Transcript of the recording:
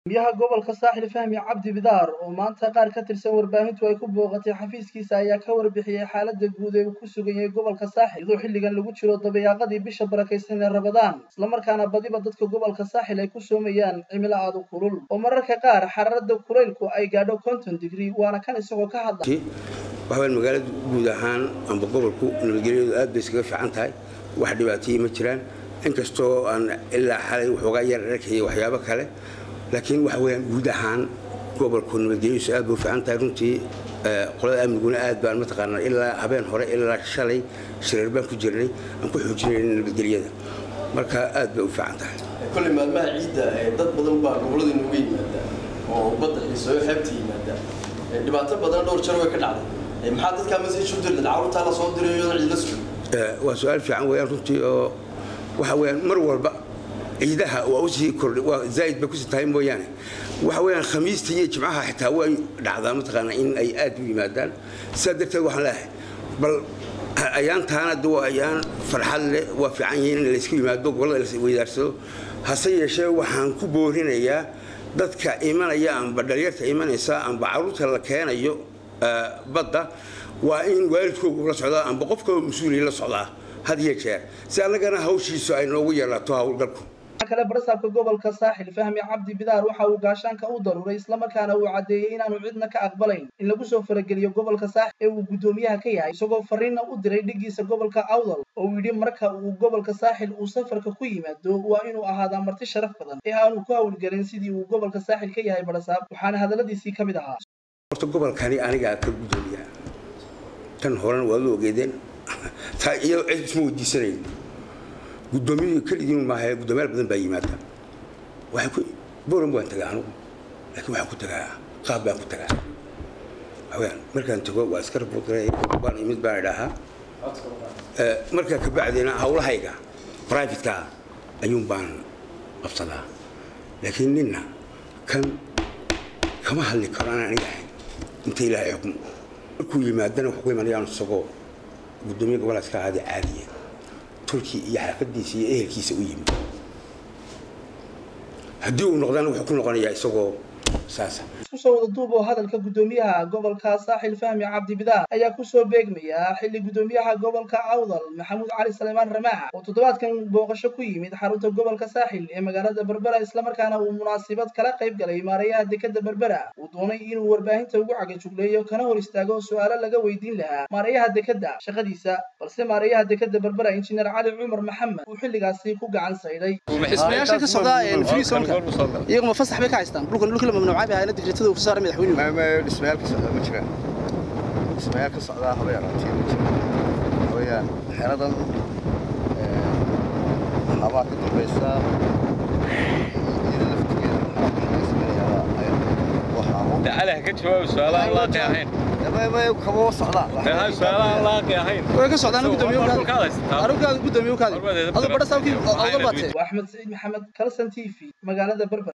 gudoomiyaha gobolka saaxil fahmi cabdi bidaar oo maanta qaar ka tirsan warbaahintu ay ku booqatay xafiiskiisa ayaa ka warbixiyey xaaladda guud ee uu ku sugan yahay gobolka saaxil iyadoo xilligan lagu jiro dabayaaqadii bisha barakaysan ee rabadaan islamarkaana badiba dadka gobolka saaxil ay ku soomayaan cimilo aad u kulul oo mararka qaar xararada kulaylku ay gaadho konton digrii waana kan isagoo ka hadla waxawaan magaalada guud ahaan amba gobolku nabadgelyadu aad bay iskaga fiican tahay wax dhibaatayii ma jiraan inkastoo aan ilaa xalay waxoogaa yar arkaya waxyaabo kale laakiin waxa weyaan guud ahaan gobolku nabadgelyadiisu aad bay u fiican tahay runtii qolada amniguna aad baan mataqaanaa ilaa habeen hore ilaa shalay shireer baan ku jirnay aan ku xoojinayna nabadgelyada marka aad bay u fiican tahay kolley maalmaha ciidda dad badan baa gobollada inooga yimaada oo badda xiiseeyo xeebta yimaada dhibaato badan dhowr jar way ka dhacday maxaa dadkaa message u dirnad carruurtaa la soo dirayo iyadan ciidla sugan waa su-aal fiican weeyaan runtii oo waxa weeyaan mar walba ciidaha waa usii kordhay waa zaa'id bay kusii tahay mooyaane waxa weeyaan khamiista iyo jimcaha xitaa way dhacdaa mataqaanaa in ay aad u yimaadaan sidaa darteed waxaan leeyahay bal ayaantaana de waa ayaan farxad leh waa fiican yihiin in laysku yimaado gobollada la weydaarsado hase yeeshee waxaan ku boorinayaa dadka imanaya amba dhalinyarta imanaysa amba carruurta la keenayo badda waa in waalidkoogu la socdaa amba qofka mas-uuliya la socdaa had iyo jeer si annagana hawshiisu ay noogu yeelaato howlgalku kale barsaabka gobolka saaxil fahmi cabdi bidaar waxa uu gaashaanka u daruuray islamarkaana uu caddeeyey inaanu cidna ka aqbalayn in lagu soo farageliyo gobolka saaxil ee uu guddoomiyaha ka yahay isagoo fariinna u diray dhigiisa gobolka awdal oo uu yidhi marka uu gobolka saaxil uu safarka ku yimaado waa inuu ahaadaa marti sharaf badan ee aanu ku hawlgelin sidii uu gobolka saaxil ka yahay barsaab waxaana hadalladiisii ka mid ahaa horta gobolkani anigaa ka guddoomiyaha tan horena waad u ogeedeen taa iyadoo cid isma weydiisanayn guddoomiyadu keligiin maahae guddoomiyaal badan baa yimaada waxay ku boran baan tagaa anugu laakiin waxaan ku tagaa qaab baan ku tagaa waxaweyaan markaan tago waa iska raboodgaray baan imid baan idhaahaa markaa ka bacdina hawlahayga privatekaa ayuun baan qabsadaa laakiin ninna kan kama hadli karo aan aniga ahayn inta ilaahay xukmo markuu yimaadana wuxuu ku imanayaan isagoo guddoomiya gobolkaas ka ahaada caadiya tolkii iyo xaafadiisa iyo ehelkiisa u yimid haddii uu noqdana wuxuu ku noqonayaa isagoo saasa isku soo wada duub oo hadalka guddoomiyaha gobolka saaxil fahmi cabdi bidaar ayaa kusoo beegmaya xilli guddoomiyaha gobolka awdal maxamuud cali saleymaan ramaaxa oo toddobaadkan booqasho ku yimid xarunta gobolka saaxil ee magaalada berbera islamarkaana uu munaasabad kala qayb galay maarayaha dekeda berbera uu doonay inuu warbaahinta ugu cagajugleeyo kana hor istaago su'aalo laga weydiin lahaa maarayaha dekeda shaqadiisa balse maarayaha dekeda berbera injineer cali cumar maxamed uu xilligaasi ku gacan saydhay xisbiyaasha ka socda friisonka iyaguma fasax bay ka haystaan dhulkan dhulkii la mamnuucay bay hayna digritada uu ka saaray madaxweynuhu dhismayaal ka socdaa ma jiraan dhismayaal ka socdaa haba yaraatee ma jiraan waxa weeyaan xeradan habaa ka dambaysa iyada laftigeeda maxaa laga sameeyaa waxaabo تعالى ka jawaab su'aalaha aan laaqi ahayn may kama socdaan su'aalaha aan laaqi ahayn way ka socdaan guddoomiye arugaaga guddoomiye u kaadi adoo badha saabkii awdal baatee waa axmed saciid maxamed kalson t v magaalada berber